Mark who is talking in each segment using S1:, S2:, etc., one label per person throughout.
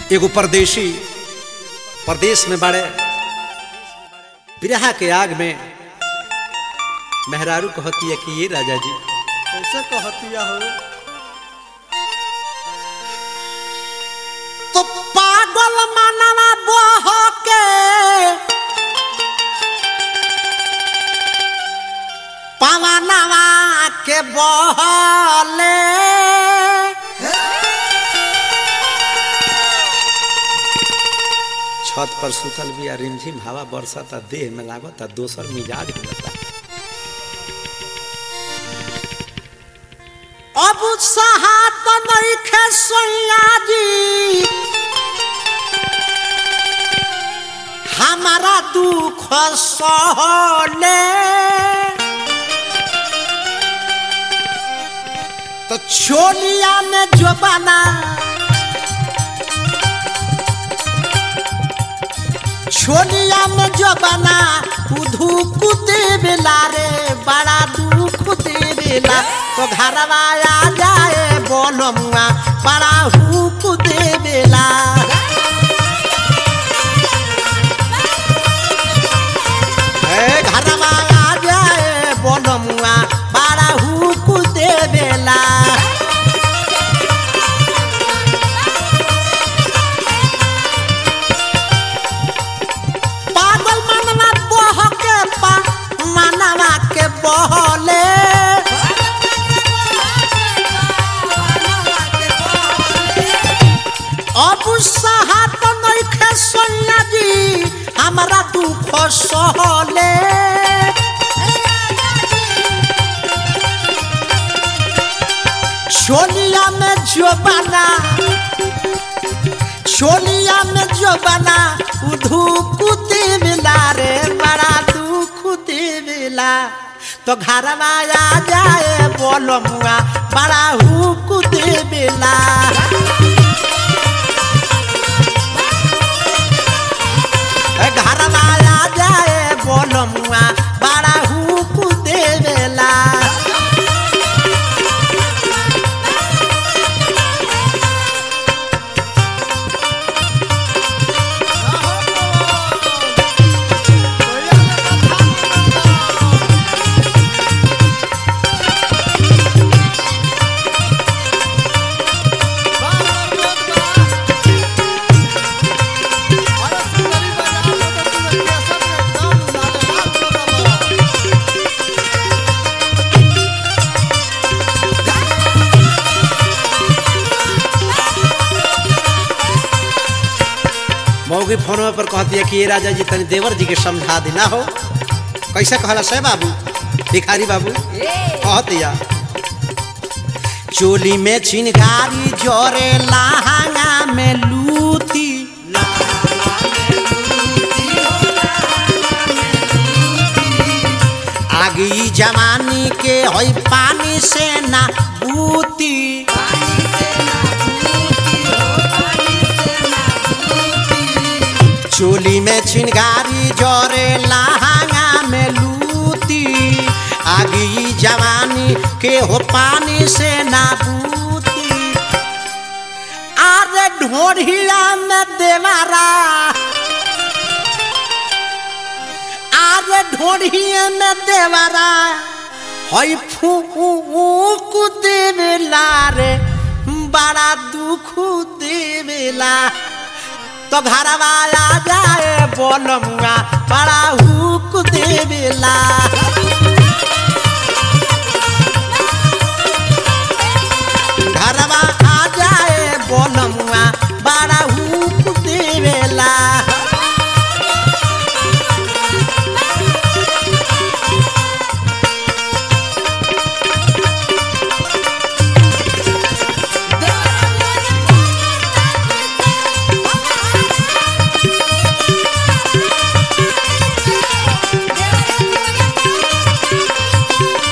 S1: एगो परदेशी परदेश में बड़े बिरहा के आग में मेहरारू कहती है कि ये राजा जी
S2: कैसे कहतिया हो
S1: तो पागल मनवा बह के पवनवा के बहले छत पर सुतल बिया रिमझिम हवा बरसता देह में लागता दोसर मिजाज हो जाता अब सहात नइखे सैया जी हमारा दुख सहले तो छोलिया में जो बना छोलिया में जो बना उधू कुदे बेला रे बड़ा दुख दे बेला तो घरवा आ जाए बोलमुआ बड़ा हुक दे बेला ए घरवा आ जाए बोलमुआ बड़ा हुक दे बेला पागल मनवा बह के पा मनवा के बहले अब सहात नइखे सैया जी हमरा दुख सहले छोलिया में जो बना छोलिया में जो बना उधू कुते मिला रे बड़ा दुख दे मिला तो घरवा आ जाए बोलो मुआ बड़ा हुक दे मिला घरवा आ जाए बोलो मुआ बड़ा हुक दे मिला मौगी फोन पर कहती है कि ये राजा जी तनी देवर जी के समझा देना हो कैसे कहला से बाबू भिखारी बाबू कहतिया चोली में चिनगारी जोरे लहंगा में लूती आगी जवानी के होई पानी से ना बूती चोली में छिनगारी जोरे लहंगा में लूती आगी जवानी के हो पानी से ना बूती आरे ढोढ़िया में देवारा आरे ढोढ़िया में देवारा हई फूक देवेला रे बड़ा दुख देवेला तो घरवा आ जाए बोलमुआ बड़ा हुक देवेला घरवा आ जाए बोलमुआ बड़ा हुक देवेला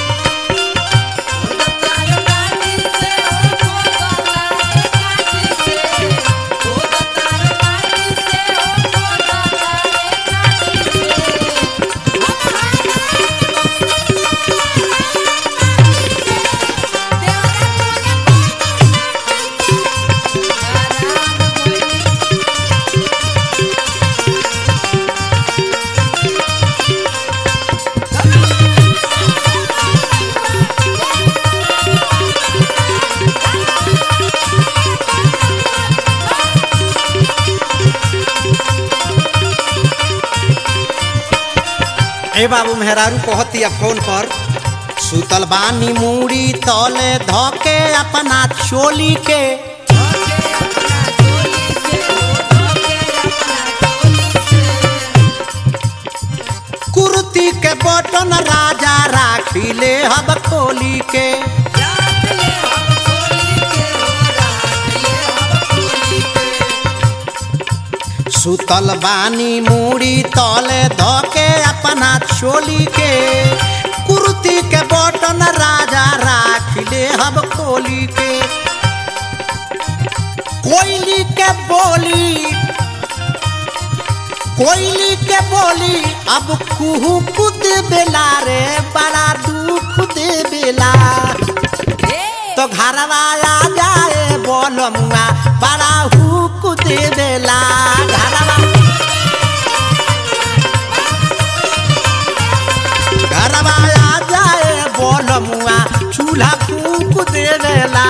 S3: Yeah.
S1: ए बाबू मेहरारू कहतिया फोन पर सुतल बानी मूड़ी तले धके अपना चोली के कुर्ती के बटन राजा राखी ले हब खोली के सुतल बानी मूड़ी तले धके अपना चोली के कुर्ती के बटन राजा राख ले हब खोली के कोयली के बोली कोयली के बोली अब कुहू कुद बेला रे बड़ा दुख दे बेला तो घरवा आ जाए बोलमुआ बड़ा हुक दे बेला घरवा घरवा आ जाए बोलमुआ चूल्हा फूक दे बेला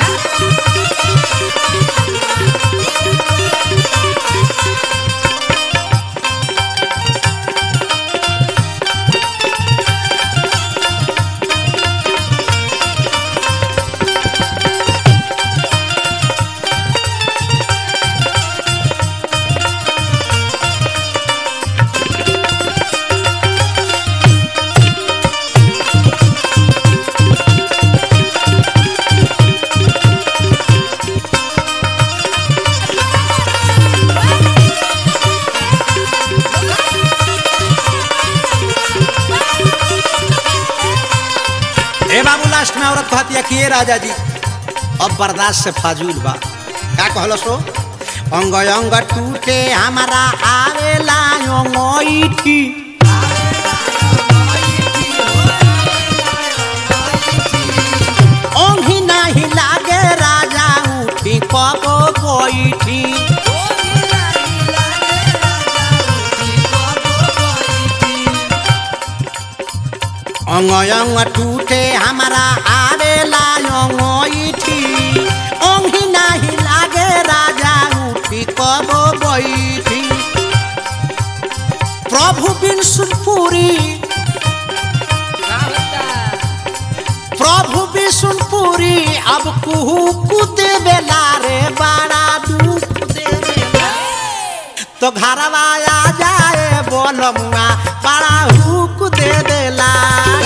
S1: ए बाबू लास्ट में औरत कहती है कि ये राजा जी अब बर्दाश्त से फाजूल बा का कहलो सो अंग अंग टूटे हमारा आवेला अंगईठी ओंघी नाही लागे राजा उठी कबो बैठी अंग अंग टूटे हमारा आवेला अंगईठी ओंघी नाही लागे राजा उठी कबो बैठी प्रभु बिन सुनपुरी प्रभु विष्णुपुरी अब कुहू कुदे बेला रे बड़ा दुख दे बेला तो घरवा आ जाए बोलमुआ बड़ा हुक दे देला